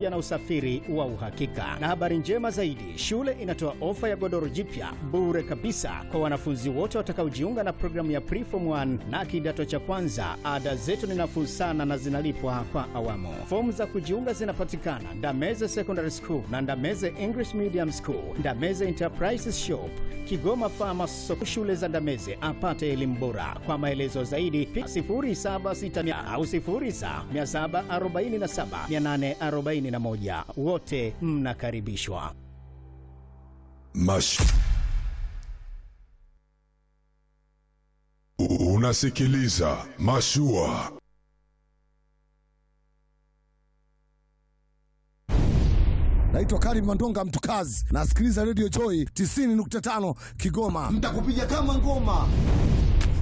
pamoja na usafiri wa uhakika. Na habari njema zaidi, shule inatoa ofa ya godoro jipya bure kabisa kwa wanafunzi wote watakaojiunga na programu ya Preform 1 na kidato cha kwanza. Ada zetu ni nafuu sana na zinalipwa kwa awamu. Fomu za kujiunga zinapatikana Ndameze Secondary School na Ndameze English Medium School, Ndameze Enterprises Shop, Kigoma Farmers Soko. Shule za Ndameze apate elimu bora. Kwa maelezo zaidi 0760 au 0747847841. Wote mnakaribishwa. Mash. Unasikiliza Mashua. Naitwa Karim Mandonga Mtukazi, nasikiliza Radio Joy 90.5 Kigoma. Mtakupiga kama ngoma.